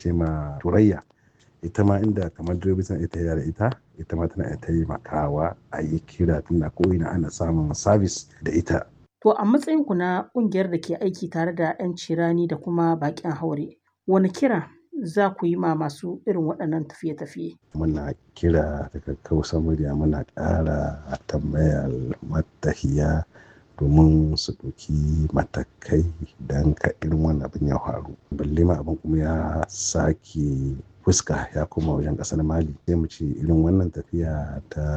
ce ma turayya ita ma inda kamar direbobi suna ita da ita ita ma tana taimakawa a yi kira tunda ko ina ana samun sabis da ita To a matsayin ku na ƙungiyar da ke aiki tare da 'yan cirani da kuma baƙin haure, wani kira za ku yi ma masu irin waɗannan tafiye-tafiye? muna kira daga kausa murya muna ƙara tambayar matahiya domin su ɗauki matakai don ka irin wannan abin ya faru balle ma abin kuma ya sake fuska ya koma wajen ƙasar mali sai mu ce irin wannan tafiya ta